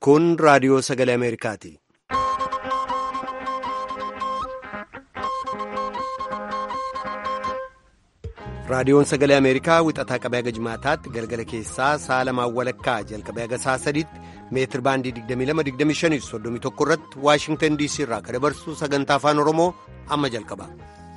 Kun raadiyoo sagalee Ameerikaati. Raadiyoon sagalee Ameerikaa wixataa qabee haga jimaataatti galgala keessaa sa'a lamaan walakkaa jalqabee haga sa'a sadiitti meetir baandii 22-25-31 irratti Waashingtan DC irraa kan dabarsu sagantaa afaan Oromoo amma jalqaba.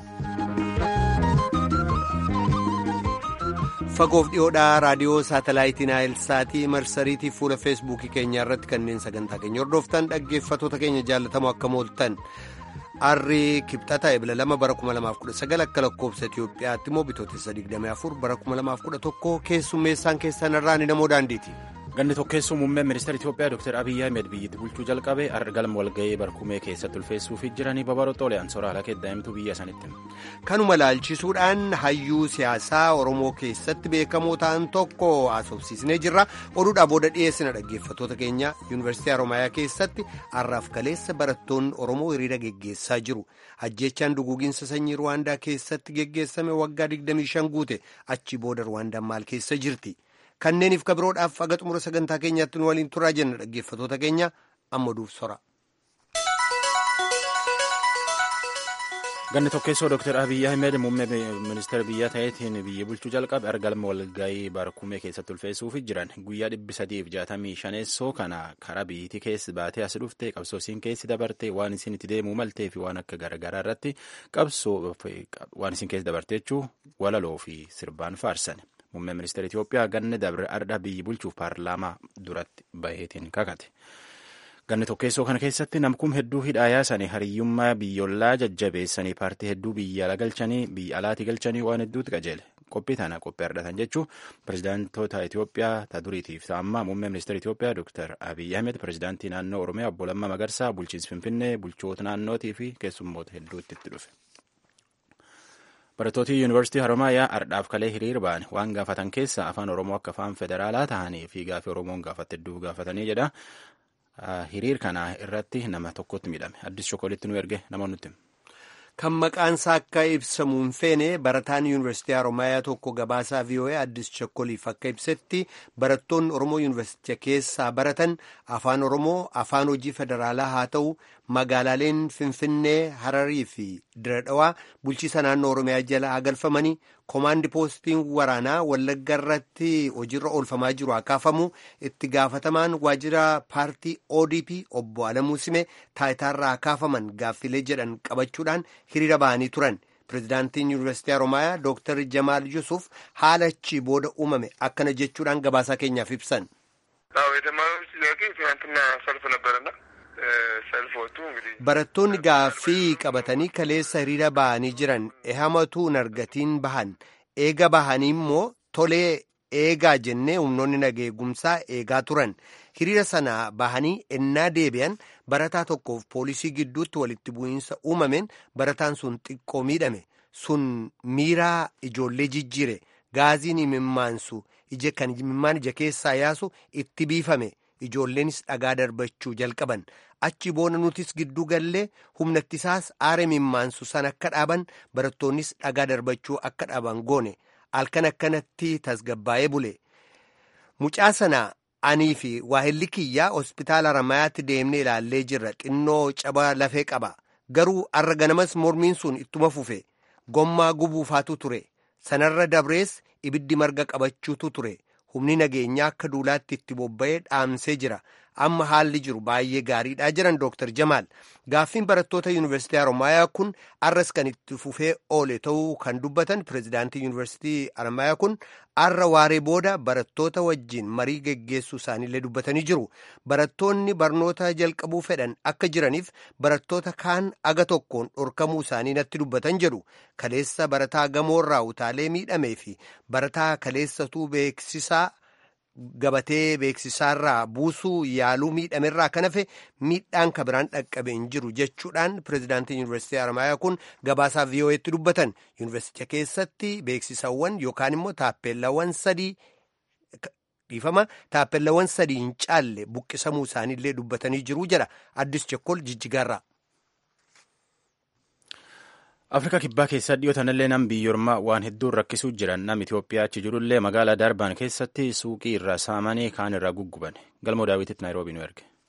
Fagoof dhiyoodhaa raadiyoo saatalaayitii Naayilsaatii marsariitii fuula feesbuukii keenyaa irratti kanneen sagantaa keenya hordoftan dhaggeeffatoota keenya jaallatamoo akka mooltan. Arrii kibxata ebila lama bara 2019 akka lakkoofsa Itiyoophiyaatti immoo bitootessa 24 bara 2011 keessummeessaan keessan irraa ni namoo daandiiti. Ganni tokkeessuu muummeen ministeera Itiyoophiyaa Dr. Abiyyi Ahmed biyyatti bulchuu jalqabe galma walga'ii barkumee keessatti ulfeessuufi jiranii babaroo xoolayaan soraala keddaa'imtuu biyya sanitti. Kanuma laalchisuudhaan hayyuu siyaasaa Oromoo keessatti beekamoo ta'an tokko haasofsiisnee jirra. Oduudhaa booda dhiyeessina dhaggeeffatoota keenya Yuunivarsiitii Haroomayaa keessatti har'aaf kaleessa barattoonni Oromoo hiriira geggeessaa jiru. Ajjechaan duguuginsa sanyii Ruwaandaa keessatti geggeessame waggaa 25 guute achi booda Ruwaandaan maal keessa jirti? Kanneeniif kabiroodhaaf haga xumura sagantaa keenyaatti nu waliin turaa jenna dhaggeeffatoota keenya amma duuf sora. Ganni tokkeessoo Dr. Abiyyi Ahmed muummee ministeera biyyaa ta'eetiin biyya bulchuu jalqabe galma walga'ii barkumee keessatti ulfeessuufi jiran guyyaa dhibbi sadiif jaatamii shaneessoo kana karaa biyyittii keessi baatee as dhufte qabsoo isiin keessi dabarte waan isin itti deemuu maltee fi waan akka garaagaraa irratti qabsoo waan isin keessi dabarte jechuu walaloo fi sirbaan faarsan. Muummeen ministeera Itiyoophiyaa ganni dabre ardha biyyi bulchuuf paarlaamaa duratti baheetiin kakate. Ganni tokkeessoo kana keessatti namkum hedduu hidhaa yaasanii hariyyummaa biyyoolaa jajjabeessanii paartii hedduu biyya ala galchanii biyya alaatii galchanii waan hedduutti qajeele. Qophii tana qophii ardhatan jechuun pirezidaantoota Itiyoophiyaa ta duriitiif ta'ammaa muummee ministeera Itiyoophiyaa Dr. Abiyyi Ahmed pirezidaantii naannoo Oromiyaa obbo Lammaa Magarsaa bulchiinsi Finfinnee bulchoota naannootii fi keessummoota hedduutti itti dhufe. Barattooti Yuunivarsiitii Haroomayaa ardhaaf kalee hiriir ba'an waan gaafatan keessa afaan Oromoo akka afaan federaalaa ta'anii fi gaafii Oromoon gaafate hedduu gaafatanii jedha. Hiriir kana irratti nama tokkotti miidhame. Addis Shokoolitti nu erge nama nutti. Kan maqaansaa akka ibsamu hin feene barataan Yuunivarsiitii Haroomayaa tokko gabaasaa VOA Addis Shokooliif akka ibsetti barattoonni Oromoo Yuunivarsiitii keessaa baratan afaan Oromoo afaan hojii federaalaa haa ta'u magaalaaleen Finfinnee, Hararii fi Diradhawaa bulchiisa naannoo Oromiyaa jala haa galfamanii koomaandi poostiin waraanaa Wallagga irratti hojiirra oolfamaa jiru haa kaafamu itti gaafatamaan waajjira paartii ODP obbo Alamuu Sime taayitaarraa haa kaafaman gaaffilee jedhan qabachuudhaan hiriira ba'anii turan. Pireezidaantiin Yuunivarsiitii Haroomayaa Dooktar Jamaal Yusuf haala achii booda uumame akkana jechuudhaan gabaasaa keenyaaf ibsan. Barattoonni gaaffii qabatanii kaleessa hiriira bahanii jiran ehamatu nargatiin bahan eega bahanii immoo tolee eegaa jennee humnoonni nageegumsaa eegaa turan hiriira sana bahanii ennaa deebi'an barataa tokkoof poolisii gidduutti walitti bu'iinsa uumameen barataan sun xiqqoo miidhame sun miiraa ijoollee jijjiire gaaziin imimmaansu ija kan imimmaan ija keessaa yaasu itti biifame. Ijoolleenis dhagaa darbachuu jalqaban achi booda nutis gidduu gallee humna ittisaas aara imimmaansu san akka dhaaban barattoonnis dhagaa darbachuu akka dhaaban goone halkan akkanatti tasgabbaa'ee bule. Mucaa sana anii fi waahilli kiyyaa hospitaala Haramayaatti deemnee ilaallee jirra xinnoo caba lafee qaba garuu arra ganamas mormiin sun ittuma fufe gommaa gubuufaatu ture sanarra dabrees ibiddi marga qabachuutu ture. humni nageenyaa akka duulaatti itti bobba'ee dhaamsee jira amma haalli jiru baay'ee gaariidha jiran dooktar jamaal gaaffiin barattoota yuunivarsiitii haroomayaa kun arras kan itti fufee oole ta'uu kan dubbatan pireezidaantii yuunivarsiitii haroomayaa kun arra waaree booda barattoota wajjiin marii geggeessuu isaaniillee dubbatanii jiru barattoonni barnoota jalqabuu fedhan akka jiraniif barattoota kaan aga tokkoon dhorkamuu isaanii natti dubbatan jedhu kaleessa barataa gamoorraa utaalee miidhamee fi barataa kaleessatuu beeksisaa gabatee beeksisaarraa buusuu yaaluu miidhamerraa kan hafe miidhaan kabiraan dhaqqabe hin jiru jechuudhaan pireezidaantiin yuunivarsiitii haramayaa kun gabaasaa vii'oo'eetti dubbatan yuunivarsiitii keessatti beeksisawwan yookaan immoo taappeellawwan sadii dhiifama taappeellawwan sadii hin caalle buqqisamuu isaaniillee dubbatanii jiru jedha addis chekkol jijjigaarraa. Afrikaa kibbaa keessaa dhiyootanillee nam biyyoormaa waan hedduun rakkisuu jiran nam Itoophiyaa achi jirullee magaalaa Darbaan keessatti suuqii irraa saamanii kaan irraa gugguban. Galmoo daawwititti Naayiroobii nu erge.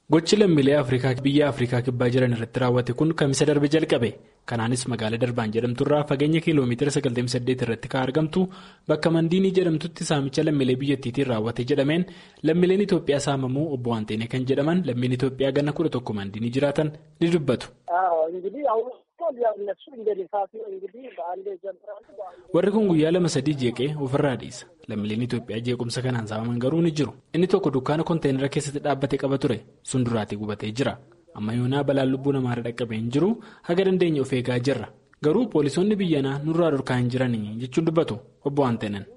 Gochi lammiilee Afrikaa biyya Afrikaa kibbaa jiran irratti raawwate kun kamisa darbe jalqabe. Kanaanis magaalaa Darbaan jedhamturraa fageenya kiiloomeetira 98 irratti kan argamtu bakka Mandiinii jedhamtutti saamicha lammiilee biyyattiitiin raawwate jedhameen lammiileen Itoophiyaa saamamuu obbo Waanteenee kan jedhaman lammiin Itoophiyaa ganna kudha tokko Mandiinii jiraatan ni dubbatu. Warri kun guyyaa lama sadii jeeqee ofirraa dhiisa. Lammiileen Itoophiyaa jeequmsa kanaan saamaman garuu ni jiru. Inni tokko dukkaana konteenara keessatti dhaabbatee qaba ture. Sun duraatii gubatee jira. Amma yoonaa balaan lubbuu namaarra dhaqqabee hin jiru haga dandeenya of eegaa jirra. Garuu poolisoonni biyyanaa nurraa dhorkaa hin jiranii jechuun dubbatu obbo Waanteenan.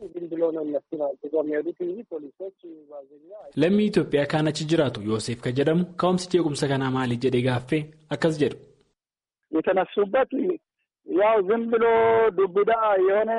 Lammii Itoophiyaa kaan achi jiraatu Yoosef kan jedhamu ka'umsi jeequmsa kanaa maali jedhee gaaffee akkas jedhu. የተነሱበት ያው ዝም ብሎ ዱብዳ የሆነ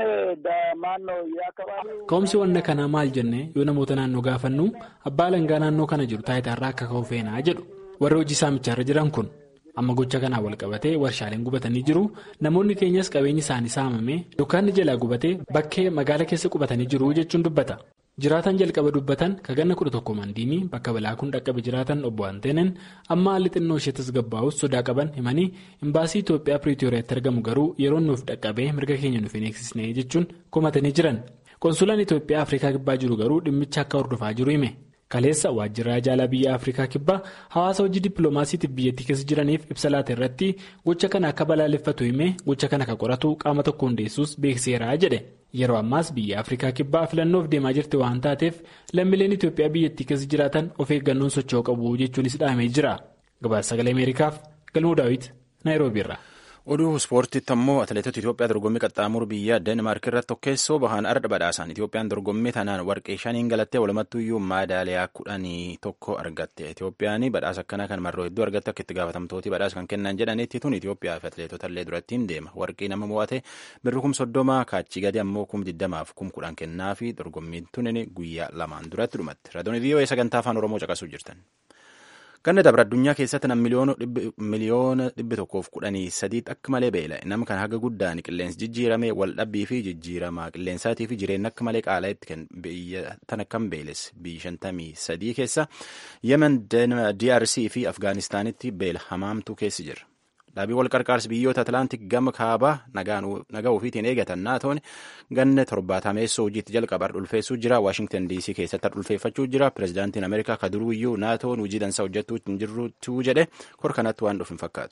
ማነው የአካባቢው Ka'umsi wanna kanaa maal jennee yoo namoota naannoo gaafannu abbaa langaa naannoo kana jiru taayitaarraa akka ka'u feenaa jedhu warri hojii saamichaarra jiran kun amma gocha kanaa wal qabatee warshaaleen gubatanii jiru namoonni keenyas qabeenyi isaanii saamamee dukkaanni jalaa gubatee bakkee magaala keessa qubatanii jiru jechuun dubbata. Jiraatan jalqaba dubbatan ka ganna kudha tokko mandiinii bakka balaa kun dhaqqabe jiraatan obbo Anteeneen amma haalli xinnoo ishee tasgabbaa'us sodaa qaban himanii imbaasii Itoophiyaa Piriitooriyaatti argamu garuu yeroo nuuf dhaqqabee mirga keenya nuuf hin eegsisne jechuun komatanii jiran. Konsulaan Itoophiyaa Afrikaa Kibbaa jiru garuu dhimmicha akka hordofaa jiru hime. Kaleessa waajjirraa jaalaa biyya Afrikaa Kibbaa hawaasa hojii dippiloomaasiitiif biyyattii keessa jiraniif ibsa laata irratti gocha kana akka balaaleffatu himee gocha kana akka qoratu qaama tokko hundeessuus beekseera jedhe. Yeroo ammaas biyya Afrikaa Kibbaa filannoof deemaa jirti waan taateef lammiileen Itoophiyaa biyyattii keessa jiraatan of eeggannoon socho'uu qabu jechuunis dhahamee jira. Gabaasa sagalee Ameerikaaf Galmuu Daawit Naayiroobi irraa. Oduu ispoortiitti ammoo atileetota Itoophiyaa dorgommii qaxxaamuru biyya Deenmaark irratti tokkeessoo bahaan arda badhaasan Itoophiyaan dorgommii tanaan warqee shaniin galattee walumattuyyuu maadaaliyaa kudhanii tokko argatte. Itoophiyaan badhaasa akkanaa kan marroo hedduu argatte akka itti gaafatamtooti badhaasa kan kennan jedhanitti tun Itoophiyaa fi atileetota illee durattiin deema. Warqii nama mo'ate birri kum soddoma kaachii gadi ammoo kum diddamaaf kum kudhan kennaa fi dorgommiin tun guyyaa lamaan duratti dhumatti. Raadiyoon vii'oo sagantaa afaan Oromoo caqasuu jirtan. Ganna dabra addunyaa keessatti nam miliyoona dhibbi tokkoof kudhanii sadiitti akka malee beela'e nama kan haga guddaan qilleensi jijjiirame wal dhabbii fi jijjiirama qilleensaatii fi jireenya akka malee qaala'etti kan biyya tana kan beeles biyya shantamii sadii keessa yemen DRC fi Afgaanistaanitti beela hamaamtuu keessi jira. Dhaabii wal qarqaarsi biyyoota Atlaantik gama kaabaa nagaa ofiitiin eegatan naatoon ganna torbaatameessoo hojiitti jalqabar dhulfeessuu jira. Waashingtan DC keessatti dhulfeeffachuu jira. Pireezidaantiin Ameerikaa kaduruyyuu naatoon hojii dansaa hojjechuu hin jirtu jedhe kor kanatti waan dhufu hin fakkaatu.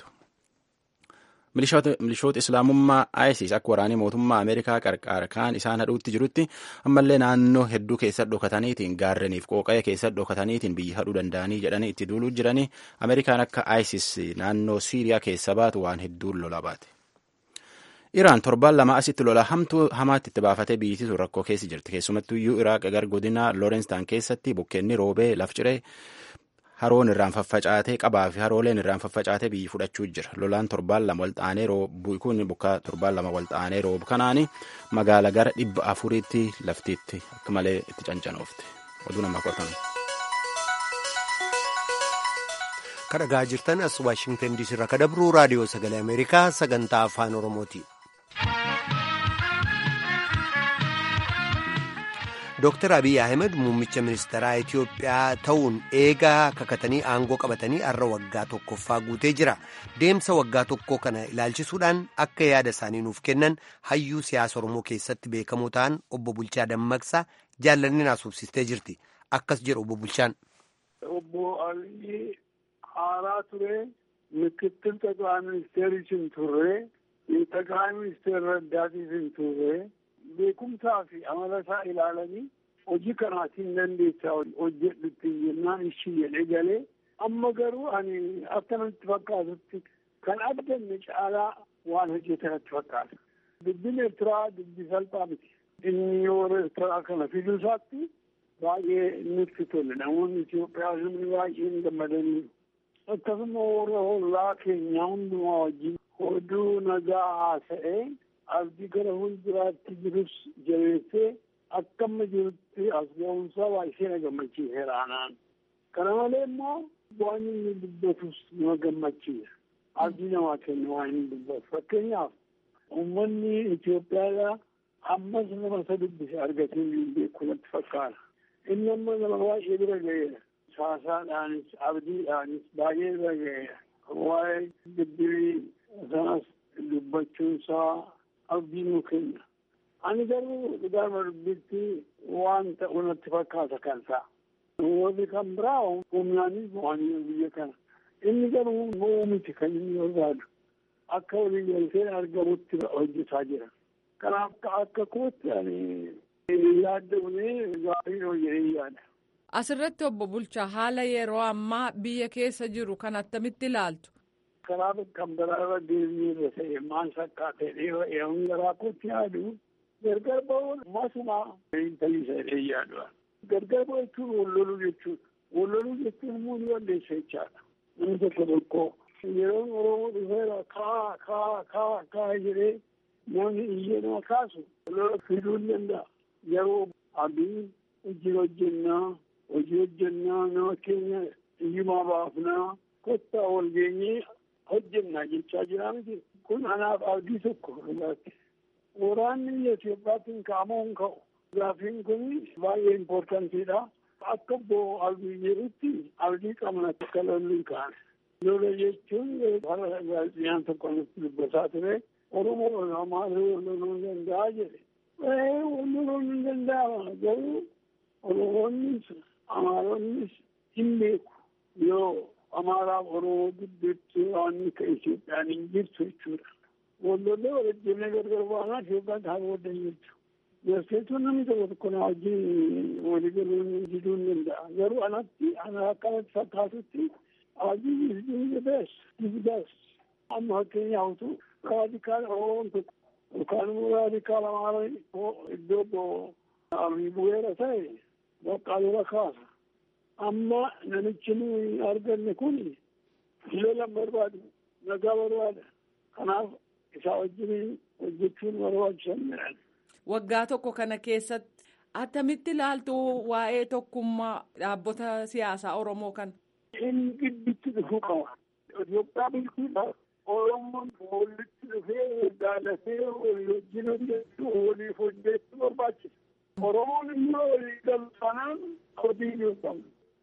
Milishoota Islaamummaa ISIS akka waraanii mootummaa Ameerikaa qarqaara kaan isaan hadhuutti jirutti ammallee naannoo hedduu keessa dhokataniitiin gaarreniif qooqa'ee keessa dhokataniitiin biyya hadhuu danda'anii jedhanii itti duuluu jiranii Ameerikaan akka ISIS naannoo Siiriyaa keessa baatu waan hedduun lola baate. Iraan torbaan lama asitti lola hamtuu hamaatti itti baafatee biyyattii rakkoo keessa jirti. Keessumattuyyuu Iraaq gar godina Loorenstaan keessatti bukkeenni roobee laf ciree haroon irraan faffacaatee qabaa fi harooleen irraan faffacaatee biyyi fudhachuu jira. Lolaan torbaan lama walxaanee roobu kun bukkaa torbaan lama walxaanee roobu kanaani magaala gara dhibba afuriitti laftiitti akka malee itti cancanoofte. Oduu nama qotan. Kan dhagaa jirtan as Waashingtan DC irraa kadabruu raadiyoo sagalee Ameerikaa sagantaa afaan Oromooti. Dooktar Abiy Ahmed muummicha ministeeraa Itoophiyaa ta'uun eegaa kakatanii aangoo qabatanii har'a waggaa tokkoffaa guutee jira. Deemsa waggaa tokkoo kana ilaalchisuudhaan akka yaada isaanii nuuf kennan hayyuu siyaasa Oromoo keessatti beekamoo ta'an obbo Bulchaa Dammaqsaa jaallanni naasofsistee jirti. Akkas jedhu obbo Bulchaan. Obbo Abiy haaraa ture ምክትል ጠቅላይ ሚኒስቴሪችን ቱሬ የጠቅላይ ሚኒስቴር ረዳቲትን ቱሬ beekumsaa fi amalasaa ilaalanii hojii kanaatiin dandeessaa hojjedhutti jennaan ishii jedhe galee amma garuu ani akkanatti fakkaatutti kan addanne caalaa waan hojjetanatti fakkaata. Dubbin Eertiraa dubbi salphaa miti. Inni yeroo Eertiraa kana fiduu isaatti baay'ee nutti tole. Namoonni Itoophiyaa humni baay'een gammadanii akkasuma warra hollaa keenyaa hundumaa wajjin oduu nagaa haasa'ee abdii gara fuulduraatti jirus jabeessee akka amma jirutti as ga'umsaa baay'ee na gammachiiseera anaan. Kana malee immoo waan inni dubbatus nama gammachiisa. Abdii namaa kenna waan inni dubbatu. Fakkeenyaaf uummanni Itoophiyaadhaa ammas nama isa dubbise argatee hin beeku natti fakkaata. Inni amma nama baay'ee bira ga'eera. haasaadhaanis abdiidhaanis baay'ee dhaga'eera. Waa'ee dubbii sanas dubbachuunsaa abdii nu kenna. Ani garuu dhugaama dubbitti waan ta'u natti fakkaata kan ta'a. Warri kan biraa humnaanis bu'anii biyya kana. Inni garuu bu'uu miti kan inni barbaadu. Akka walii galtee argamutti hojjetaa jira. Kanaaf akka kootti ani yaaddamnee gaarii hojjetee yaada. Asirratti obbo Bulchaa haala yeroo ammaa biyya keessa jiru kan attamitti ilaaltu? Kanaaf kan biraarra deemnee irra ta'e maal fakkaatee dheeraa garaa kootti yaadu gargar ba'uun masumaa intalisa jedhee yaadu. Gargar ba'u jechuun walloluu jechuudha. Walloluu jechuun immoo ni walleessa jechaadha. Namni tokko tokko yeroon Oromoo dhufeera kaa kaa kaa kaa jedhee namni iyyee nama kaasu lola fiduu ni danda'a. Yeroo abdii hojii hojjennaa hojii hojjennaa nama keenya iyyumaa baafnaa kottaa wal geenyee hojjennaa jechaa jira miti. Kun anaaf abdii tokko dhugaatti. Waraanni biyya Itoophiyaatiin ka'amuu hin ka'u. Gaaffiin kun baay'ee impoortantiidha. Akka obbo Abdii jedhutti abdii qabna akka lolli hin kaane. Lola jechuun bara gaazexaan tokko nutti dubbataa ture. Oromoo Amaaraa loluu hin danda'a jedhe. Loluu hin danda'ama garuu Oromoonnis Amaaronnis hin beeku yoo Amaaraaf Oromoo gidduutti waan akka Itoophiyaan hin jirtu jechuudha. Wallollee walajjinee gargar baanaa Itoophiyaan kaan waddan jirtu. Garseetuun namni tokko tokko na wajjin walii galuun diduu hin danda'a. Garuu anatti ana akkanatti fakkaatutti abdii is doing the best, is best. Amma fakkeenyaaf raadikaal Oromoon tokko yookaan immoo raadikaal Amaaraa iddoo obbo Abiy bu'eera ta'e bakka lola kaasa. Amma namichi nuyi arganne kun lola barbaadu nagaa barbaada. Kanaaf isaa wajjin hojjechuun barbaachisan jedhan. Waggaa tokko kana keessatti attamitti ilaaltu waa'ee tokkummaa dhaabbota siyaasaa Oromoo kana. Inni gidduutti dhufuu qaba. Itoophiyaa bulchuudhaaf Oromoon walitti dhufee jaalatee walii wajjin hojjechuu waliif hojjechuu barbaachisa. Oromoon immoo walii galu sanaan hojii hin qabu.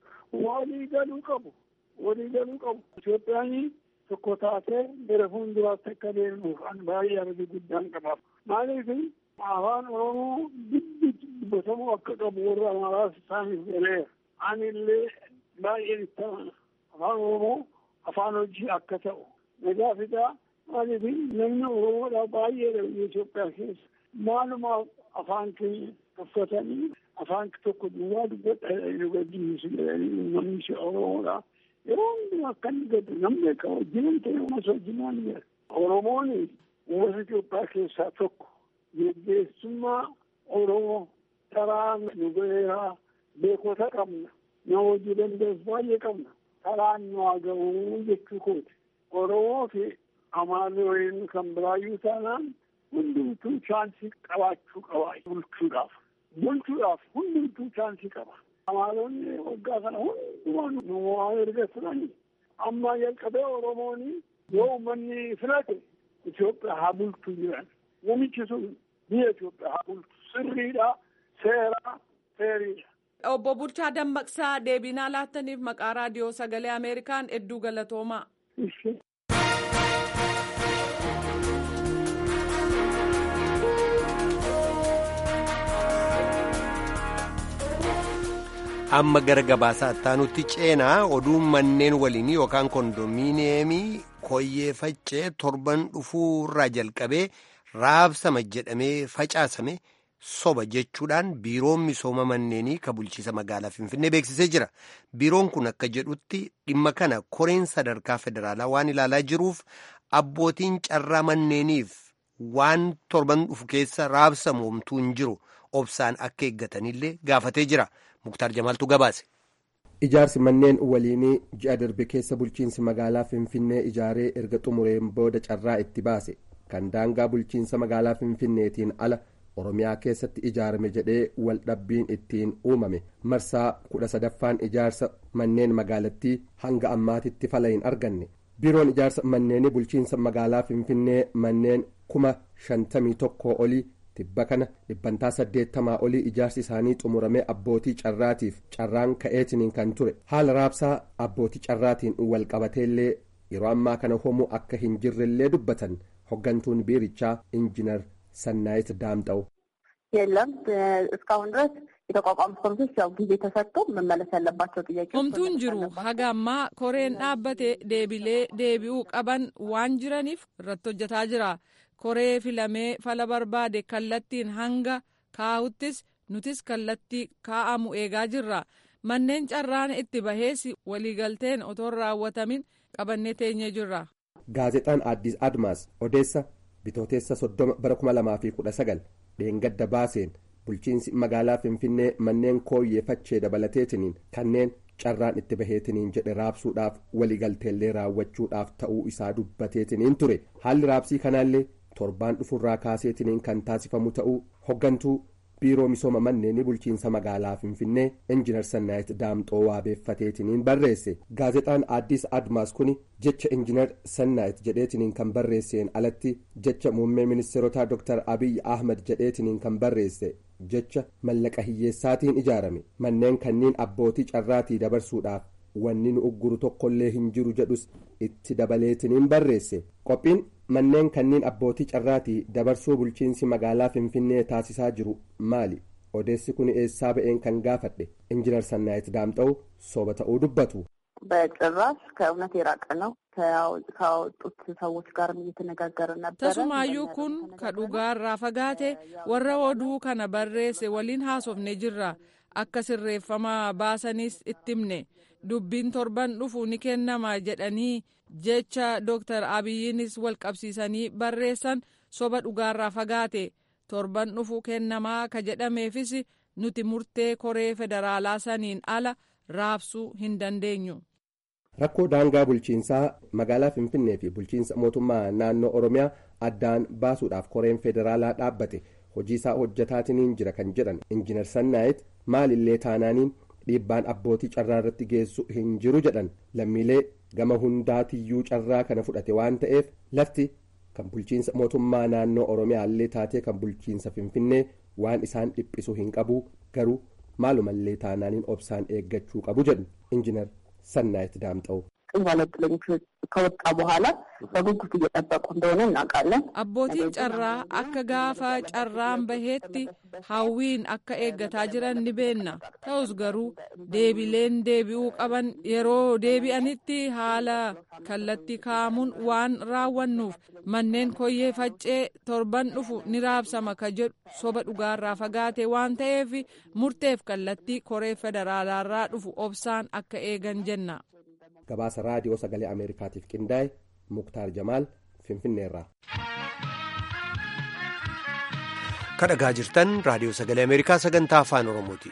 Walii galuu qabu. Walii galuu qabu. Itoophiyaan tokko taatee gara fuulduraatti akka deemuuf an baay'ee abdii guddaan qaba. Maaliif afaan Oromoo gidduutti dubbatamuu akka qabu warra Amaaraas isaaniif galeera. Ani illee baay'een itti amana. Afaan Oromoo afaan hojii akka ta'u. Nagaa fidaa maaliif namni Oromoodhaa baay'eedha biyya Itoophiyaa keessa. Maalumaaf afaan keenya uffatanii afaan tokko duwwaa dubbadha nu gaddisiisu jedhanii uummanni Oromoodhaa. Yeroo hundumaa akka inni gaddu namni akka wajjinan ta'e uummata wajjinaan jira. Oromoon uummata Itoophiyaa keessaa tokko. Geggeessummaa Oromoo karaa nu gaheeraa beekota qabna. Nama hojii danda'us baay'ee qabna. Karaan nu haa ga'uu jechuu kooti. Oromoo fi Amaaraa waliin kan biraayyuu taanaan hundumtuu chaansii qabaachuu qaba bulchuudhaaf. Bulchuudhaaf hundumtuu chaansii qaba. Amaaronni waggaa kana hundumaa nu waa erga turani. Amma jalqabee Oromoon yoo uummanni filate Itoophiyaa haa bulchu jiran. Namichi sun biyya Itoophiyaa haa bulchu. Sirriidha, seeraa, seeriidha. Obbo Bulchaa Dammaqsaa deebinaa laattaniif maqaa raadiyoo sagalee Ameerikaan hedduu galatoomaa. amma gara gabaasaa ittaanutti ceenaa oduun manneen waliinii yookaan kondominiyeemii koyyee faccee torban dhufuurraa jalqabee raabsama jedhamee facaasame soba jechuudhaan biiroon misooma manneenii ka bulchiisa magaalaa finfinnee beeksisee jira biiroon kun akka jedhutti dhimma kana koreen sadarkaa federaalaa waan ilaalaa jiruuf abbootiin carraa manneeniif waan torban dhufu keessa raabsamu homtuu hin jiru obsaan akka eeggatanillee gaafatee jira. muktaar jamaaltu gabaase. ijaarsi manneen waliinii ji'a darbe keessa bulchiinsi magaalaa finfinnee ijaaree erga xumureen booda carraa itti baase kan daangaa bulchiinsa magaalaa finfinneetiin ala oromiyaa keessatti ijaarame jedhee waldhabbiin ittiin uumame marsaa kudha sadaffaan ijaarsa manneen magaalattii hanga ammaatitti fala hin arganne biiroon ijaarsa manneenii bulchiinsa magaalaa finfinnee manneen kuma shantamii tokkoo olii tibba kana dhibbantaa saddeettamaa olii ijaarsi isaanii xumuramee abbootii carraatiif carraan ka'eetiniin kan ture haala raabsaa abbootii carraatiin walqabateellee yeroo ammaa kana homuu akka hin jirrellee dubbatan hoggantuun biirichaa injinar ሰናይት ዳምጠው የለም እስካሁን ድረስ የተቋቋሙት ኮሚቴዎች ያው ጊዜ ተሰጥቶ መመለስ ያለባቸው ጥያቄዎች homtuun jiru haga ammaa koreen dhaabbate deebilee deebi'uu qaban waan jiraniif irratti hojjetaa jira koree filamee fala barbaade kallattiin hanga kaa'uttis nutis kallattii kaa'amu eegaa jirra manneen carraan itti bahees waliigalteen otoo hin raawwatamin qabannee teenyee jirra. gaazexaan addis admaas odeessa bitooteessa soddoma bara kuma lamaa fi kudha sagal dheengadda baaseen bulchiinsi magaalaa finfinnee manneen kooyyeeffachee dabalateetiniin kanneen carraan itti baheetiniin jedhe raabsuudhaaf waliigalteellee raawwachuudhaaf ta'uu isaa dubbateetiniin ture haalli raabsii kanaallee torbaan dhufurraa kaaseetiniin kan taasifamu ta'uu hoggantuu biiroo misooma manneenii bulchiinsa magaalaa finfinnee injinar sannaayit daamxoo waabeeffateetiniin barreesse gaazexaan addis admaas kun jecha injinar sannaayit jedheetiniin kan barreesseen alatti jecha muummee ministeerotaa dr abiy ahmad jedheetiniin kan barreesse jecha mallaqa hiyyeessaatiin ijaarame manneen kanniin abbootii carraatii dabarsuudhaaf wanni nu ugguru tokkollee hin jiru jedhus itti dabaleetiniin barreesse qophiin manneen kanniin abbootii carraatii dabarsuu bulchiinsi magaalaa finfinnee taasisaa jiru maali odeessi kun eessaa ba'een kan gaafadhe injinar sannaayit daamxa'u soba ta'uu dubbatu. በጭራሽ ከእውነት የራቀ ነው። ካወጡት ሰዎች ጋርም እየተነጋገርን ነበረ። Tasumaayyuu kun ka dhugaarraa fagaate warra oduu kana barreesse waliin haasofne jirra. Akka sirreeffamaa baasaniis itti himne. Dubbiin torban dhufu ni kennama jedhanii jecha Dr. Abiyyiinis wal qabsiisanii barreessan soba dhugaarraa fagaate. Torban dhufu kennamaa ka jedhameefis nuti murtee koree federaalaa saniin ala raabsuu hin dandeenyu. rakkoo daangaa bulchiinsaa magaalaa finfinnee fi bulchiinsa mootummaa naannoo oromiyaa addaan baasuudhaaf koreen federaalaa dhaabbate hojii isaa hojjetaatiniin jira kan jedhan injinar sannaayit maalillee taanaaniin dhiibbaan abbootii carraa irratti geessu hin jiru jedhan lammiilee gama hundaatiyyuu carraa kana fudhate waan ta'eef lafti kan bulchiinsa mootummaa naannoo oromiyaallee taatee kan bulchiinsa finfinnee waan isaan dhiphisu hin qabu garuu maalumallee taanaaniin obsaan eeggachuu qabu jedhu injinar ሰናይት ዳምጠው ባለጥለኞች ከወጣ በኋላ በጉጉት እየጠበቁ እንደሆነ እናውቃለን። abbootiin carraa akka gaafa carraan baheetti hawwiin akka eeggataa jiran ni beenna ta'us garuu deebileen deebi'uu qaban yeroo deebi'anitti haala kallattii kaa'amuun waan raawwannuuf manneen koyyee faccee torban dhufu ni raabsama ka jedhu soba dhugaarraa fagaate waan ta'eef murteef kallattii koree federaalaarraa dhufu obsaan akka eegan jenna. gabaasa raadiyoo sagalee ameerikaatiif qindaa'e muktaar jamaal finfinneerraa. kadhagaa jirtan raadiyoo sagalee ameerikaa sagantaa afaan oromooti.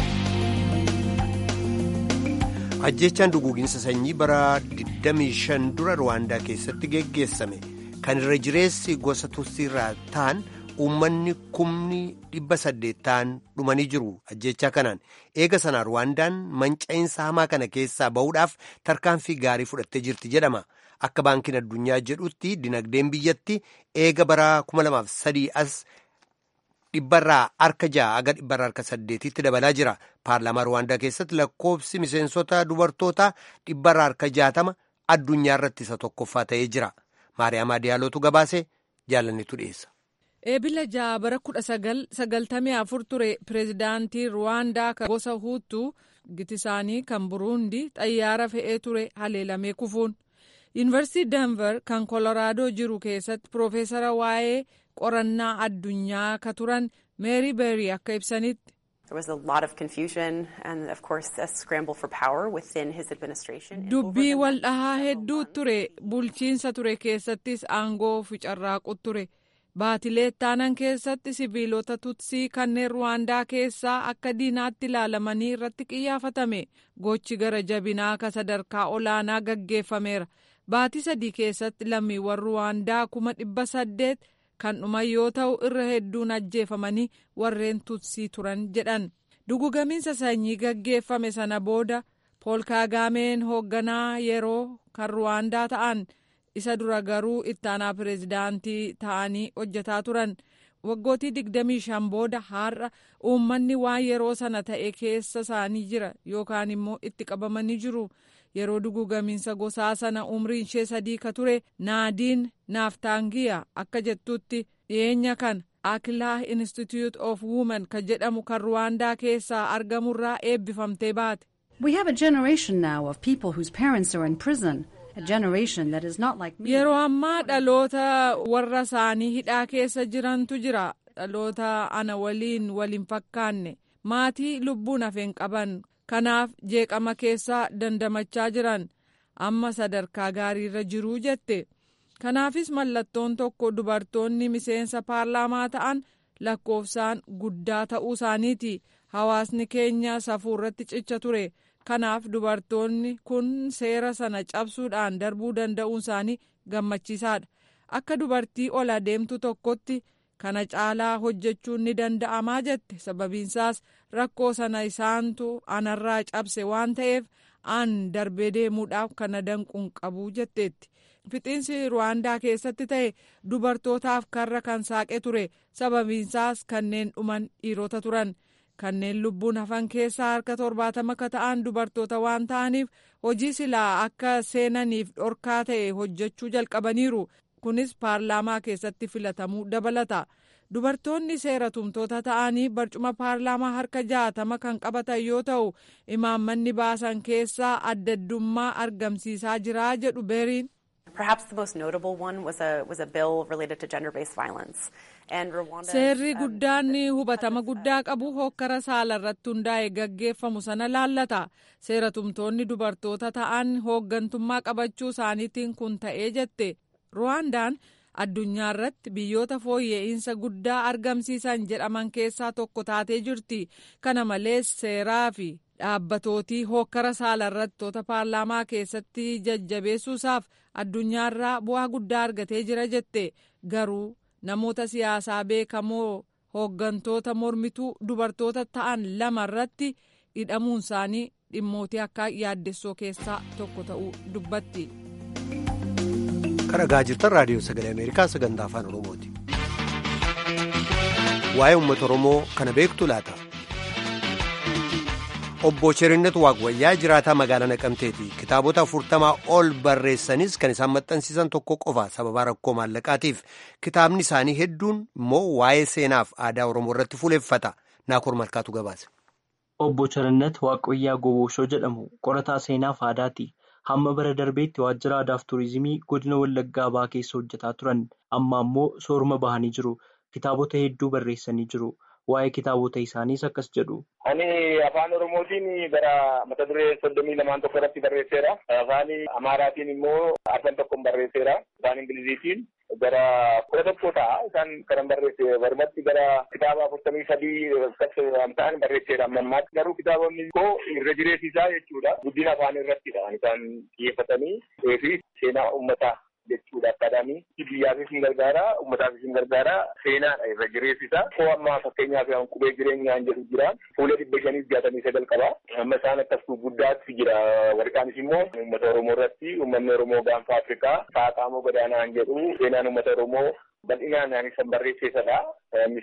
ajjechaan duguuginsa sanyii bara 25 dura rwaandaa keessatti geggeessame kan irra jireessi gosa tusiirraa ta'an uummanni kumni dhibba saddeet ta'an dhumanii jiru ajjechaa kanaan eega sanaa rwaandaan manca'iinsa hamaa kana keessaa ba'uudhaaf tarkaanfii gaarii fudhattee jirti jedhama akka baankiin addunyaa jedhutti dinagdeen biyyatti eega bara 2003 as dhibbarraa harka ja'a aga dhibbarraa harka saddeetitti dabalaa jira paarlaamaa rwaandaa keessatti lakkoofsi miseensota dubartootaa dhibbarraa harka jaatama addunyaa irratti isa tokkoffaa ta'ee jira maariyaamaa diyaalootu gabaase jaalannitu dhiyeessa. eebila ja'a bara kudha sagal sagaltamii afur ture pireezidaantii ruwaandaa kan gosa huutuu gitisaanii kan buruundi xayyaara fe'ee ture haleelamee kufuun yuunivarsiitii danver kan koloraadoo jiru keessatti piroofeesara waa'ee qorannaa addunyaa ka turan meeri beerii akka ibsanitti. dubbii wal dhahaa hedduu ture bulchiinsa ture keessattis aangoo ficarraaqu ture. baatilee taanan keessatti sibiilota tutsii kanneen ruwaandaa keessaa akka diinaatti ilaalamanii irratti qiyyaafatame gochi gara jabinaa ka sadarkaa olaanaa gaggeeffameera baatii sadii keessatti lammiiwwan ruwaandaa kuma dhibba saddeet kan dhuman yoo ta'u irra hedduun ajjeefamanii warreen tutsii turan jedhan dugugamiinsa sanyii gaggeeffame sana booda pool kaagameen hoogganaa yeroo kan ruwaandaa ta'an. isa dura garuu ittaanaa pireezidaantii ta'anii hojjetaa turan waggootii digdamii shan booda har'a uummanni waan yeroo sana ta'e keessa isaanii jira yookaan immoo itti qabamanii jiru yeroo dugugamiinsa gosaa sana umriin ishee sadii ka ture naadiin naaftaangiyaa akka jettutti dhiyeenya kan akilaah institute of women ka jedhamu kan ruwaandaa keessaa argamurraa eebbifamtee baate. We have a generation now of people whose parents are in prison. A generation that is not like me. Yeroo ammaa dhaloota warra isaanii hidhaa keessa jirantu jira. Dhaloota ana waliin waliin fakkaanne maatii lubbuun hafeen qaban kanaaf jeeqama keessa dandamachaa jiran amma sadarkaa gaariirra jiruu jette. Kanaafis mallattoon tokko dubartoonni miseensa paarlaamaa ta'an lakkoofsaan guddaa ta'uu isaaniiti. Hawaasni keenya safuurratti cicha ture. Kanaaf dubartoonni kun seera sana cabsuudhaan darbuu danda'uun isaanii gammachiisaadha. Akka dubartii ol adeemtu tokkotti kana caalaa hojjechuun ni danda'amaa jette. Sababiinsaas rakkoo sana isaantu anarraa cabse waan ta'eef an darbee deemuudhaaf kana danquun qabu jetteetti. Fixiinsi Ruwaandaa keessatti ta'e dubartootaaf karra kan saaqe ture. Sababiinsaas kanneen dhuman dhiirota turan. kanneen lubbuun hafan keessaa harka torbaatama akka ta'an dubartoota waan ta'aniif hojii silaa akka seenaniif dhorkaa ta'e hojjechuu jalqabaniiru kunis paarlaamaa keessatti filatamuu dabalata dubartoonni seera tumtoota ta'anii barcuma paarlaamaa harka jaatama kan qabatan yoo ta'u imaammanni baasan keessaa addaddummaa argamsiisaa jiraa jedhu beeriin. Perhaps the most notable one was a was a bill related to gender-based violence. And Rwanda. Seerri guddaan hubatama guddaa qabu hokkara saala irratti hundaa'e gaggeeffamu sana laallata. Seera tumtoonni dubartoota ta'an hooggantummaa qabachuu isaaniitiin kun ta'ee jette. Ruwaandaan addunyaa irratti biyyoota fooyya'insa guddaa argamsiisan jedhaman keessaa tokko taatee jirti. Kana malees seeraa fi dhaabbatootii hokkara saala irrattoota paarlaamaa keessatti jajjabeessuusaaf addunyaarraa bu'aa guddaa argatee jira jette garuu namoota siyaasaa beekamoo hooggantoota mormituu dubartoota ta'an lama irratti hidhamuun isaanii dhimmootii akka yaaddessoo keessaa tokko ta'uu dubbatti. kan dhagaa jirtan raadiyoo sagalee ameerikaa sagantaa afaan oromooti waa'ee uummata oromoo kana beektu laata. obbo Cherinnat Waaqwayyaa jiraataa magaalaa Naqamteeti. Kitaabota afurtamaa ol barreessanis kan isaan maxxansiisan tokko qofa sababa rakkoo maallaqaatiif. Kitaabni isaanii hedduun immoo waa'ee seenaaf aadaa Oromoo irratti fuuleffata. Naakoor Malkaatu gabaase. Obbo Cherinnat Waaqwayyaa Goboshoo jedhamu qorataa seenaaf aadaati. Hamma bara darbeetti waajjira aadaaf turizimii godina Wallaggaa Bahaa keessa hojjetaa turan. Amma ammoo sooruma bahanii jiru. Kitaabota hedduu barreessanii jiru. Waa'ee kitaabota isaaniis akkas jedhu. Ani afaan Oromootiin gara mata duree soddomii lamaan tokko irratti barreesseera. Afaan Amaaraatiin immoo arfan tokkoon barreesseera. Afaan Ingiliziitiin gara kudha tokko ta'a. Isaan kanan barreesse barumatti gara kitaaba afurtamii sadii ta'an barreesseera amma ammaatti. Garuu kitaabonni koo irra jireessisaa jechuudha. Guddina afaan irrattidha. Isaan xiyyeeffatanii fi seenaa uummataa. jechuudha akkaadaamii biyyaafis hin gargaara uummataafis hin gargaara seenaadha irra jireessisa koo ammaa fakkeenyaaf qubee jireenyaan jedhu jira fuula dhibba shaniif jaatamii sagal qaba amma isaan akkas guddaatti jira warqaanis immoo uummata oromoo irratti uummanni oromoo gaanfa afrikaa saaqaamoo gadaanaan jedhu seenaan uummata oromoo bal'inaan ani san barreesseesadha. Innis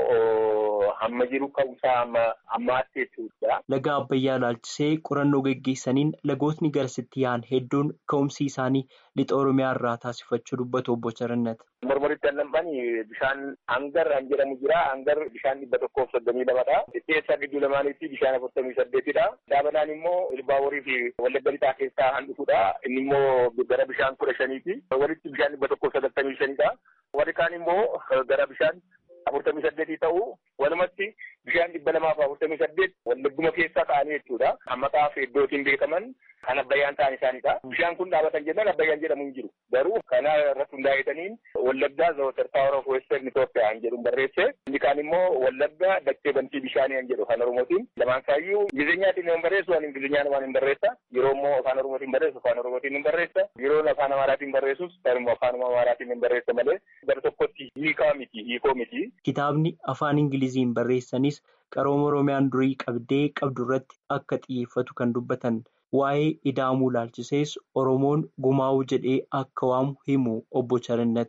immoo hamma jiru ka'umsaa amma ammaatti jechuudha. Laga Abbayyaa ilaalchisee qorannoo geggeessaniin lagootni garasitti yaa'an hedduun ka'umsi isaanii lixa Oromiyaa irraa taasifachuu dubbatu obbo Charannat. Mormoritti annambaan bishaan hangar an jedhamu jira. Hangar bishaan dhibba tokkoof soddomii lamadha. Dhiyyeessaa gidduu lamaanitti bishaan afurtamii saddeetidha. Daabanaan immoo Ilbaaborii fi Wallagga lixaa keessaa han dhufudha. Inni immoo gara bishaan kudha shaniiti. Walitti bishaan dhibba tokkoof sagaltamii shanidha. Warri kaan immoo gara bishaan afurtamii saddeetii ta'uu walumatti bishaan dhibba lamaaf afurtamii saddeet wallagguma keessaa ta'anii jechuudha. Maqaaf iddootiin beekaman kan abbayyaan ta'an isaanidha. Bishaan kun dhaabatan jennaan abbayyaan jedhamu hin jiru. Garuu kana irratti hundaa'etaniin wallaggaa zawatar paawar of western Itoophiyaa hin jedhu barreesse. Inni kaan immoo wallaggaa dakkee bantii bishaanii hin jedhu afaan oromootiin. Lamaan isaayyuu ingilizinyaatiin hin barreessu waan ingilizinyaan waan hin barreessa. Yeroo immoo afaan oromootiin barreessu afaan oromootiin hin barreessa. Yeroo afaan amaaraatiin barreessus garuu afaan amaaraatiin hin barreessa malee gara tokkotti hiikaa miti hiikoo miti. Kitaabni afaan Ingiliziin barreessanis qarooma Oromiyaan durii qabdee qabdu irratti akka xiyyeeffatu kan dubbatan waa'ee ida'amuu ilaalchisees Oromoon gumaa'uu jedhee akka waamu himu obbo Charannat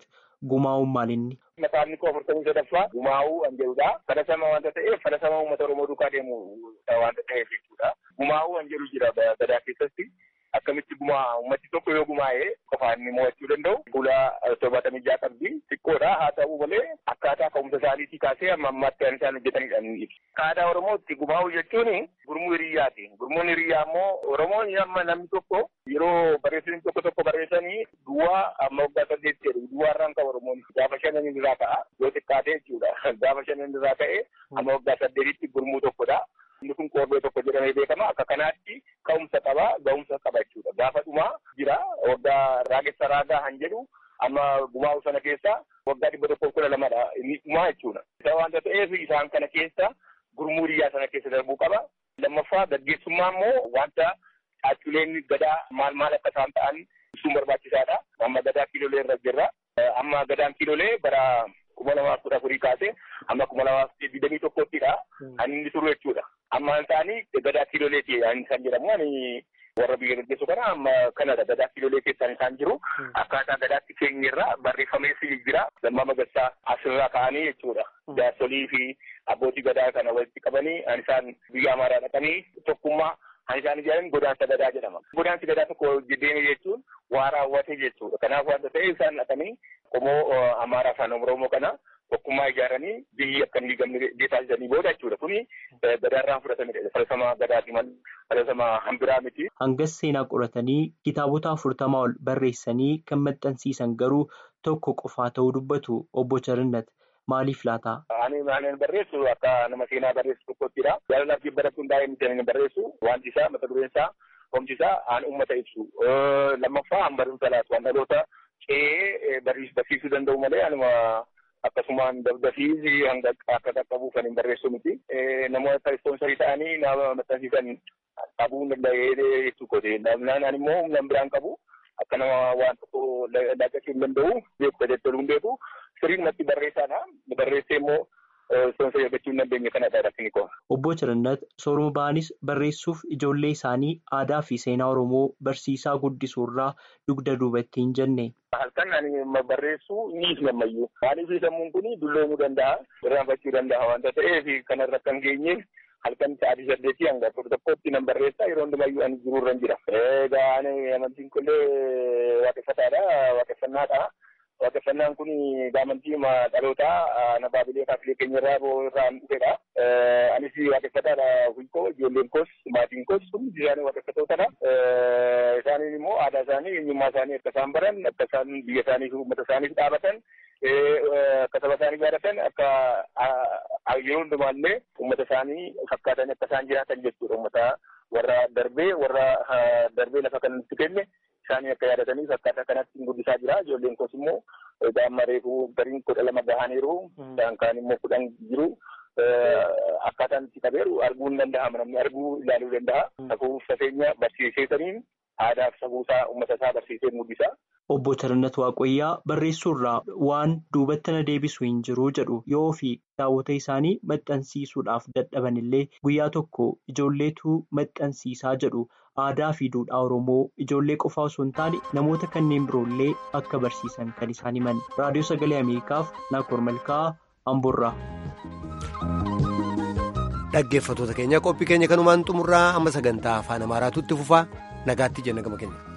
gumaa'uun maalinni? Maqaan koo afurtamii sadaffaa gumaa'uu kan jedhudha. Fadhasama wanta ta'eef fadhasama uummata Oromoo duukaa deemu wanta ta'eef jechuudha. Gumaa'uu kan jedhu jira gadaa keessatti. Akkamitti gumaa uummati tokko yoo gumaa'ee qofaan inni mo'achuu danda'u fuula torbaatamii ja'a qabdi xiqqoodha haa ta'u malee akkaataa ka'umsa isaaniitii kaasee amma ammaatti kan isaan hojjetanidha ni ibsa. Aadaa Oromootti gumaa'uu jechuun gurmuu hiriyyaati. Gurmuun hiriyyaa immoo Oromoon amma namni tokko yeroo barreessanii tokko tokko barreessanii duwwaa amma waggaa saddeetti jedhu duwwaarraan qabu Oromoon gaafa shanan irraa ka'a yoo xiqqaate jechuudha. Gaafa shanan irraa ka'ee amma waggaa saddeetitti gurmuu tokkodha. Inni kun qorbee tokko jedhamee beekama. Akka kanaatti ka'umsa qaba, ga'umsa qaba jechuudha. Gaafa dhumaa jira waggaa raagessa raagaa han jedhu amma gumaa'u sana keessa waggaa dhibba tokkoo kudha lamadha inni dhumaa jechuudha. Isa waanta ta'eef isaan kana keessa gurmuu hiriyyaa sana keessa darbuu qaba. Lammaffaa gaggeessummaa immoo wanta caacculeen gadaa maal maal akka isaan ta'an ibsuun barbaachisaadha. Amma gadaa kiilolee irra jirra. Amma gadaan kiilolee bara kuma lamaaf kudha afurii kaasee amma kuma lamaaf digdamii tokkottidha. Kan inni turu jechuudha. Amma isaanii gadaa kiiloleeti kan jedhamu ani warra biyya gaggeessu kana amma kanadha gadaa kiilolee keessaan isaan jiru. Akkaataa gadaatti keenyarra barreeffamees jira. Lammaa magarsaa asirraa ka'anii jechuudha. Jaarsolii fi abbootii gadaa kana walitti qabanii an isaan biyya amaaraa dhaqanii tokkummaa kan isaan ijaaran godaansa gadaa jedhama. Godaansi gadaa tokko deeme jechuun waa raawwate jechuudha. Kanaaf wanta ta'e isaan dhaqanii qomoo amaaraa fi oromoo kana tokkummaa ijaaranii biyyi akka hin diigamne taasisanii booda jechuudha. Kuni gadaarraan fudhatamedha. Falaasama gadaati malee falaasama hambiraa miti. Hangas seenaa qoratanii kitaabota afurtamaa ol barreessanii kan maxxansiisan garuu tokko qofaa ta'uu dubbatu obbo Charinnat. Maaliif laata? Ani maaleen barreessu akka nama seenaa barreessu tokkottidha. Jaalalaaf jibba irratti hundaa'ee miti ani barreessu wanti isaa mata dureen isaa homti isaa aan uummata ibsu. Lammaffaa an barumsa laatu waan dhaloota ce'ee barsiisuu danda'u malee anuma akkasumaan dafii hanga akka qaqqabuuf kan hin barreessu miti. Namoota ispoonsarii ta'anii nama maxxansiisan qabuu hin danda'ee jechuu kote. Namnaan ani immoo humna biraan qabu. Akka nama waan tokko laaqachuu hin danda'u beeku jechuun hin beeku. Sirriin natti barreessaadha. Barreessee immoo ispoonsarii argachuu hin dandeenye kanadha rakkini koo. Obbo Chirannat sooruma ba'anis barreessuuf ijoollee isaanii aadaa fi seenaa Oromoo barsiisaa guddisuurraa dugda duubatti hin jenne. Halkan ani barreessuu ni gammayyuu. Maaliif sammuun kun dulloomuu danda'a, irraanfachuu danda'a waanta ta'eef kanarra kan geenyeef halkan sa'aatii saddeetii hanga afur tokkotti nan barreessaa yeroo hundumayyuu ani jiruurra jira. Egaa ani amantiin kunillee waaqeffataadha, waaqeffannaadha. Waaqeffannaan kun amantii dhalootaa na baabilee kaafilee keenya irraa irraa dhufedha. Anis waaqeffataadha hunkoo ijoolleen koos maatiin koos hundi isaanii waaqeffatootadha. Isaaniin immoo aadaa isaanii eenyummaa isaanii akka isaan baran akka isaan biyya isaanii fi uummata isaaniif dhaabatan akka saba isaanii jaallatan akka yeroo hundumaallee uummata isaanii fakkaatan akka isaan jiraatan jechuudha. Uummata warra darbee warra darbee lafa kanatti kenne isaanii akka yaadataniif akkaataa kanatti guddisaa jira. Ijoolleen koos immoo daa'imman reefuu gariin kudha lama gahaniiru. Isaan kaan immoo kudhan jiru. Akkaataan itti qabeeru arguu hin danda'ama. Namni arguu ilaaluu danda'a. Safuu safeenya barsiiseetaniin aadaa fi safuusaa uummata isaa barsiisee mul'isa. Obbo Chirannat Waaqayyaa barreessuurraa waan duubatti na deebisu hin jiru jedhu yoo fi kitaabota isaanii maxxansiisuudhaaf dadhaban illee guyyaa tokko ijoolleetu maxxansiisaa jedhu aadaa fi duudhaa Oromoo ijoollee qofaa osoo hin taane namoota kanneen biroollee akka barsiisan kan isaan himan. Raadiyoo Sagalee Ameerikaaf Naakoor Malkaa Amboorraa. Dhaggeeffattoota keenya qophii keenya kanumaan xumurraa amma sagantaa afaan Amaaraatu itti fufaa nagaatti jenna gama keenya.